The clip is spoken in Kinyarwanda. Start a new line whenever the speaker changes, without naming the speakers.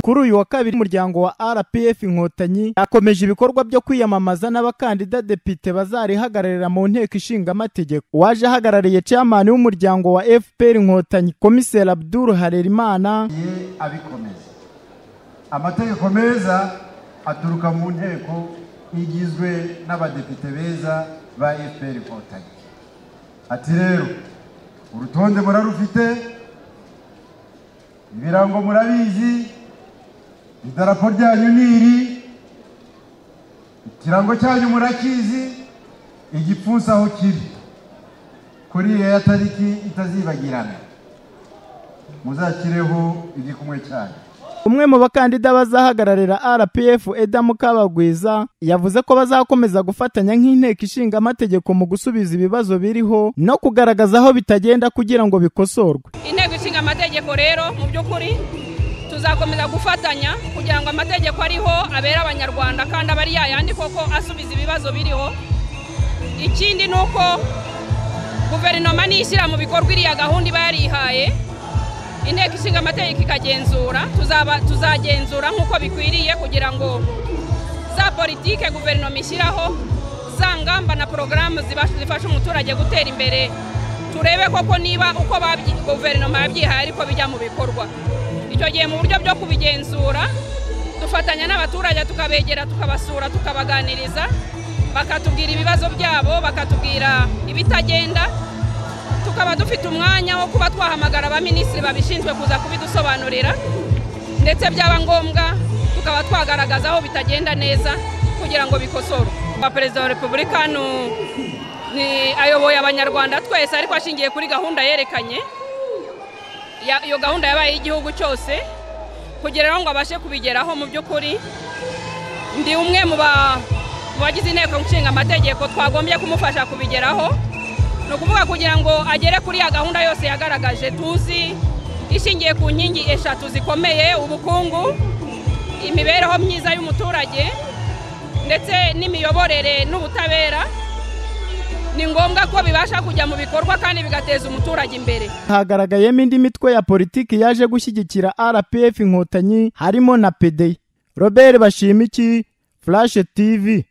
kuri uyu wa kabiri umuryango wa rpf inkotanyi akomeje ibikorwa byo kwiyamamaza n'abakandida depite bazarihagararira mu nteko ishinga amategeko waje ahagarariye chairman w'umuryango wa fpr inkotanyi komiseri abdul harerimana
abikomeza amategeko meza aturuka mu nteko igizwe n'abadepite beza ba fpr inkotanyi ati rero urutonde murarufite ibirango murabizi idarapo ryanyu ni iri ikirango cyanyu murakizi igipfunsi aho kiri kuri ya tariki itazibagirana muzakireho igikumwe cyanyu
umwe mu bakandida bazahagararira rpf edamu kabagwiza yavuze ko bazakomeza gufatanya nk'inteko ishinga amategeko mu gusubiza ibibazo biriho no kugaragaza aho bitagenda kugira ngo bikosorwe
inteko ishinga amategeko rero mu by'ukuri tuzakomeza gufatanya kugira ngo amategeko ariho abere abanyarwanda kandi aba ari yayandi koko asubiza ibibazo biriho ikindi ni uko guverinoma niyishyira mu bikorwa iriya gahunda iba yarihaye inteko ishinga amategeko ikagenzura tuzagenzura nk'uko bikwiriye kugira ngo za politike guverinoma ishyiraho za ngamba na porogaramu zifasha umuturage gutera imbere turebe koko niba uko guverinoma yabyihaye ariko bijya mu bikorwa icyo gihe mu buryo bwo kubigenzura dufatanya n'abaturage tukabegera tukabasura tukabaganiriza bakatubwira ibibazo byabo bakatubwira ibitagenda tukaba dufite umwanya wo kuba twahamagara abaminisitiri babishinzwe kuza kubidusobanurira ndetse byaba ngombwa tukaba twagaragaza aho bitagenda neza kugira ngo bikosorwe perezida wa repubulika ayoboye abanyarwanda twese ariko ashingiye kuri gahunda yerekanye iyo gahunda yabaye y'igihugu cyose kugira ngo abashe kubigeraho mu by'ukuri ndi umwe mu bagize inteko nshinga amategeko twagombye kumufasha kubigeraho ni ukuvuga kugira ngo agere kuri ya gahunda yose yagaragaje tuzi ishingiye ku nkingi eshatu zikomeye ubukungu imibereho myiza y'umuturage ndetse n'imiyoborere n'ubutabera ni ngombwa ko bibasha kujya mu bikorwa kandi bigateza umuturage imbere
hagaragayemo indi mitwe ya politiki yaje gushyigikira rpf inkotanyi harimo na pd robert bashimiki flash tv